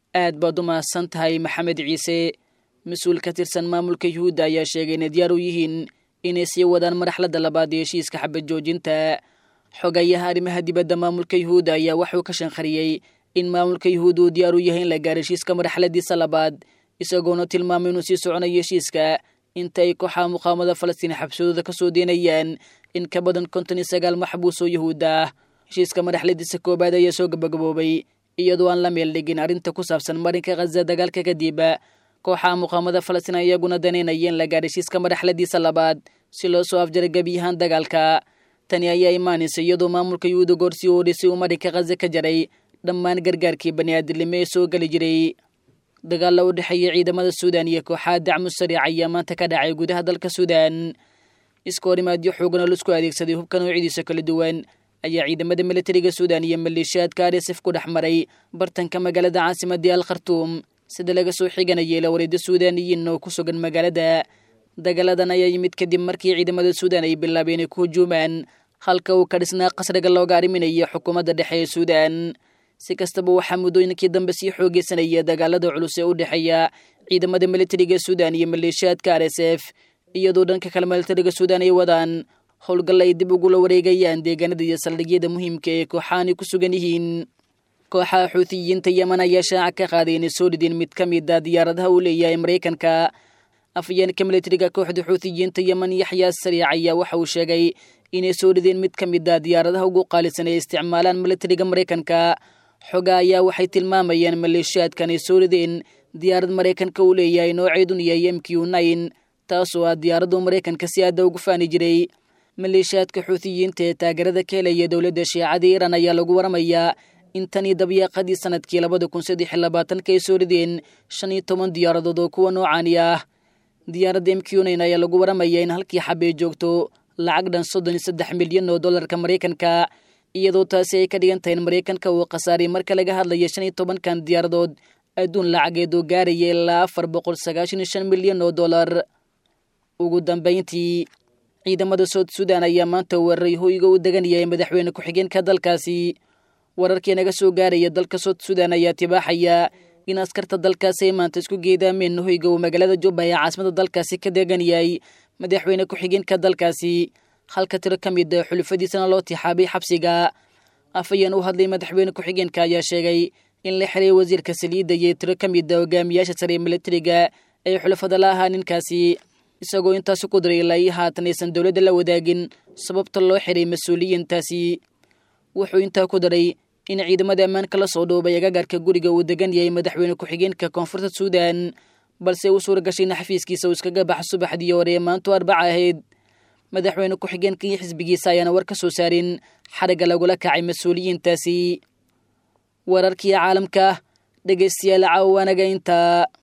aad baad u mahadsan tahay maxamed ciise mas-uul ka tirsan maamulka yuhuudda ayaa sheegay inay diyaar u yihiin inay sii wadaan marxladda labaad ee heshiiska xabad joojinta xogayaha arrimaha dibadda maamulka yuhuudda ayaa waxuu ka shanqariyey in maamulka yuhuudda uu diyaar u yahay in la gaaro heshiiska marxaladiisa labaad isagoona tilmaamay inuu sii soconayo heshiiska inta ay kooxaha muqaamada falastiin xabsadooda ka soo deynayaan in ka badan konton iyo sagaal maxbuus oo yuhuud ah heshiiska madaxladiisa koowaad ayaa soo gabagaboobay iyadoo aan la meel dhigin arrinta ku saabsan marinka khaza dagaalka kadib kooxaha muqaamada falastiin iyaguna danaynaya in la gaar heshiiska madaxladiisa labaad si loo soo afjaray gebiyahaan dagaalka tani ayaa imaanaysa iyadoo maamulka yuhuuda goorsii oodhisay uu marinka khaza ka jaray dhammaan gargaarkii baniaadilnimo ee soo geli jiray dagaalla u dhexeeya ciidamada suudan iyo kooxaha dacmu sariic ayaa maanta ka dhacay gudaha dalka suudan iska horimaadyo xoogan oo laisku adeegsaday hubka noocidiisa kala duwan ayaa ciidamada militariga suudan iyo maleeshiyaadka arsif ku dhex maray bartanka magaalada caasimadii al khartuum sida laga soo xiganayay lawareeda suudaniyiin oo ku sugan magaalada dagaaladan ayaa yimid kadib markii ciidamada suudan ay bilaabeen inay ku hujuumaan halka uu ka dhisnaa qasriga looga arriminayo xukuumadda dhexe ee suudan si kastaba waxaa muddooyinkii dambe sii xoogeysanaya dagaalada culus ee u dhexeeya ciidamada militariga suudan iyo maleeshiyaadka r s f iyadoo dhanka kale militariga suudan ay wadaan howlgal ay dib ugula wareegayaan deegaanada iyo saldhigyada muhiimka ee kooxahani ku sugan yihiin kooxaha xuutiyiinta yeman ayaa shaaca ka qaaday inay soo dhideen mid ka mid a diyaaradaha uu leeyahay maraykanka afyeenka militariga kooxda xuutiyiinta yeman yaxyaa sariic ayaa waxa uu sheegay inay soo dhideen mid ka mid a diyaaradaha ugu qaalisan ee isticmaalaan militariga maraykanka xoga ayaa waxay tilmaamayeen maleeshiyaadkan ay soo rideen diyaarad maraykanka uu leeyahay nooceedun yahay m q nine taasoo ah diyaaraddu maraykanka si aadda ugu faani jiray maleeshiyaadka xuutiyiinta ee taageerada ka helaya dowladda shiicada iiraan ayaa lagu waramayaa in tanii dabyaaqadii sanadkii labada kun saddex iyo labaatanka ay soo rideen shan iyo toban diyaaradood oo kuwa noocaani ah diyaaradda m q nine ayaa lagu waramayaa in halkii xabee joogto lacag dhan soddon iyo saddex milyan oo dollarka maraykanka iyadoo taasi ay ka dhigan tahay in maraykanka uu khasaaray marka laga hadlayo shan iyo tobankan diyaaradood adduun lacageed oo gaaraya ilaa afar boqol sagaashan iyo shan milyan oo dollar ugu dambayntii ciidamada soud suudan ayaa maanta weeraray hoyga u degan yahay madaxweyne ku-xigeenka dalkaasi wararkii naga soo gaaraya dalka soud suudan ayaa tibaaxaya in askarta dalkaasi ay maanta isku geedaameen hoyga uu magaalada jubba ee caasimada dalkaasi ka degan yahay madaxweyne ku-xigeenka dalkaasi halka tiro ka mid a xulufadiisana loo tixaabay xabsiga afayeen u hadlay madaxweyne ku-xigeenka ayaa sheegay in la xiray wasiirka saliidda iyo tiro ka mid a hogaamiyaasha sare ee militariga ay xulafada la ahaa ninkaasi isagoo intaasi ku diray ilaa ii haatan aysan dowladda la wadaagin sababta loo xiray mas-uuliyiintaasi wuxuu intaa ku daray in ciidamada ammaanka la soo dhoobay agagaarka guriga uu degan yahay madaxweyne ku-xigeenka koonfurta suudan balse uu suura gashay in xafiiskiisa uu iskaga baxa subaxdii hore ee maantu arbaca ahayd madaxweyne ku-xigeenka iyo xisbigiisa ayaana war ka soo saarin xarigga lagula kacay mas-uuliyiintaasi wararkii caalamka dhegaystayaal caawanaga intaa